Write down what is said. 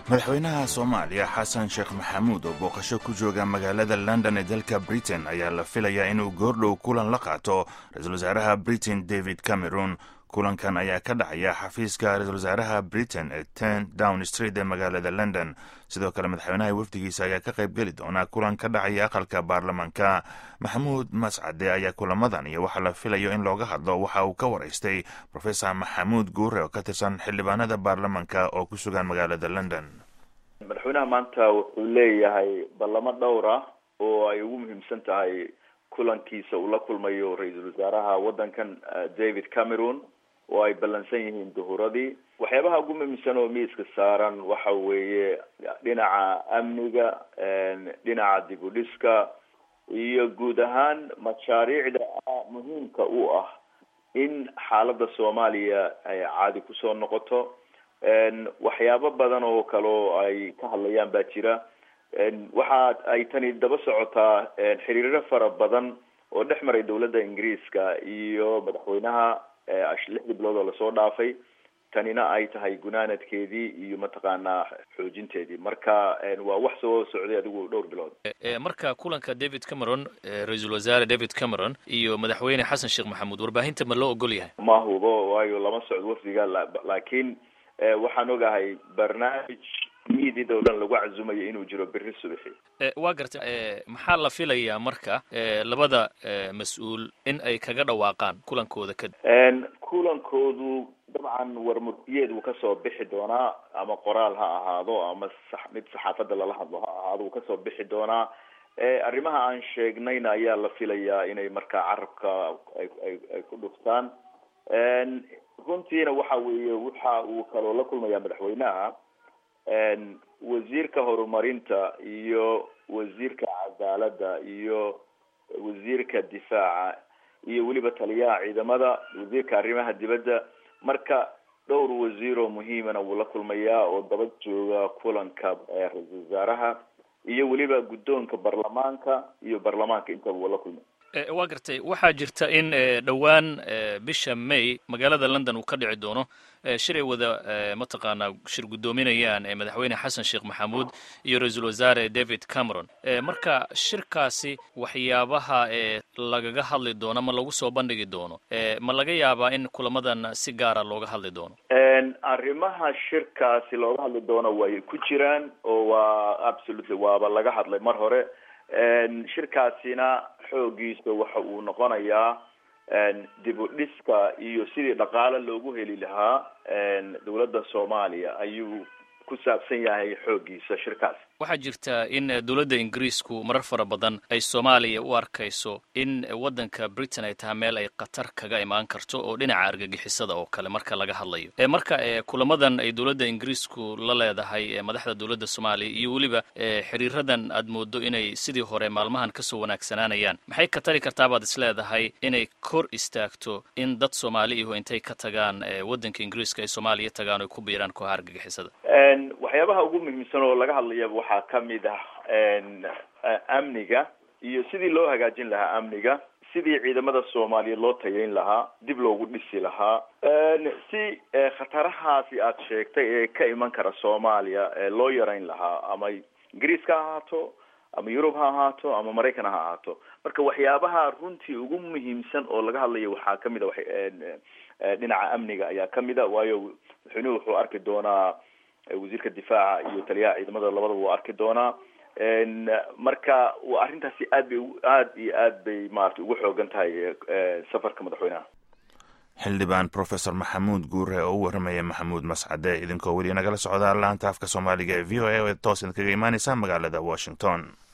madaxweynaha soomaaliya xasan sheekh maxamuud oo booqasho ku jooga magaalada london ee dalka britain ayaa la filayaa inuu goordhow kulan la qaato ra-iisul wasaaraha britain david cameron kulankan ayaa ka dhacaya xafiiska ra-isul wasaaraha britain ee ten down street ee magaalada london sidoo kale madaxweynaha wafdigiisa ayaa ka qayb geli doona kulan ka dhacaya aqalka baarlamaanka maxamuud mascade ayaa kulamadan iyo waxaa la filayo in looga hadlo waxa uu ka waraystay rofesor maxamuud guure oo ka tirsan xildhibaanada baarlamaanka oo ku sugan magaalada london madaxweynaha maanta wuxuu leeyahay ballamo dhowr ah oo ay ugu muhiimsan tahay kulankiisa uu la kulmayo ra-iisul wasaaraha waddankan david cameron oo ay ballansan yihiin duhuradii waxyaabaha ugu muhiimsan oo miiska saaran waxa weeye dhinaca amniga dhinaca dib u dhiska iyo guud ahaan mashaariicda muhiimka u ah in xaaladda soomaaliya ay caadi kusoo noqoto waxyaabo badan oo kale oo ay ka hadlayaan baa jira waxa ay tani daba socotaa xiriiro fara badan oo dhex maray dawladda ingiriiska iyo madaxweynaha lixdii bilood oo lasoo dhaafay tanina ay tahay gunaanadkeedii iyo mataqaanaa xoojinteedii marka waa wax soo socday adigu dhowr bilood marka kulanka david cameron ra-iisul wasaare david cameron iyo madaxweyne xasan sheekh maxamuud warbaahinta ma loo ogol yahay ma hubo waayo lama socdo wafdiga laakiin waxaan ogahay barnaamij miidid oo dhan lagu cazumayo inuu jiro beri subaxi waa garta maxaa la filayaa marka labada mas-uul in ay kaga dhawaaqaan kulankooda kadib kulankoodu dabcan warmurtiyeed wuu kasoo bixi doonaa ama qoraal ha ahaado ama mid saxaafadda lala hadlo ha ahaado wuu kasoo bixi doonaa arrimaha aan sheegnayna ayaa la filayaa inay markaa carabka ay ku dhuftaan runtiina waxa weeye waxa uu kaloo la kulmayaa madaxweynaha wasiirka horumarinta iyo wasiirka cadaaladda iyo wasiirka difaaca iyo weliba taliyaha ciidamada wasiirka arrimaha dibadda marka dhowr wasiir oo muhiimana wuu la kulmayaa oo daba jooga kulanka ra-iisul wasaaraha iyo weliba guddoonka baarlamaanka iyo baarlamaanka intaba wuu la kulmay waa gartay waxaa jirta in dhowaan bisha may magaalada london uu ka dhici doono shir ay wada mataqaanaa shir guddoominayaan madaxweyne xasan sheekh maxamuud iyo ra-iisul wasaare david cameron marka shirkaasi waxyaabaha lagaga hadli doono ma lagu soo bandhigi doono ma laga yaabaa in kulamadan si gaara looga hadli doono arrimaha shirkaasi looga hadli doono way ku jiraan oo waa absolutely waaba laga hadlay mar hore shirkaasina xoogiisa waxa uu noqonayaa dib u dhiska iyo sidii dhaqaale loogu heli lahaa dawladda soomaaliya ayuu ku saabsan yahay xoogiisa shirkaas waxaa jirta in dowladda ingiriisku marar fara badan ay soomaaliya u arkayso in waddanka britain ay tahay meel ay khatar kaga imaan karto oo dhinaca argagixisada oo kale marka laga hadlayo marka kulamadan ay dowladda ingiriisku la leedahay madaxda dowladda soomaaliya iyo weliba xiriiradan aad moodo inay sidii hore maalmahan kasoo wanaagsanaanayaan maxay ka tari kartaa baad is leedahay inay kor istaagto in dad soomaali ihu intay ka tagaan waddanka ingiriiska ay soomaaliya tagaan oy ku biiraan kooxa argagixisada waxyaabaha ugu muhiimsan oo laga hadlaya waxaa kamid ah amniga iyo sidii loo hagaajin lahaa amniga sidii ciidamada soomaaliyeed loo tayayn lahaa dib loogu dhisi lahaa si khatarahaasi aad sheegtay ee ka iman kara soomaaliya loo yarayn lahaa ama ingiriiska ha ahaato ama yurub ha ahaato ama maraykan ha ahaato marka waxyaabaha runtii ugu muhiimsan oo laga hadlayo waxaa kamid a dhinaca amniga ayaa kamid a waayo madaxweynuhu wuxuu arki doonaa wasiirka difaaca iyo taliyaha ciidamada labadaba waa arki doonaa marka arrintaasi aad bay aad iyo aad bay maarata ugu xoogan tahay safarka madaxweynaha xildhibaan professor maxamuud guure oo u warramaya maxamuud mascade idinkoo weli nagala socdaa laanta afka soomaaliga ee v o a oo toos idinkaga imaaneysa magaalada washington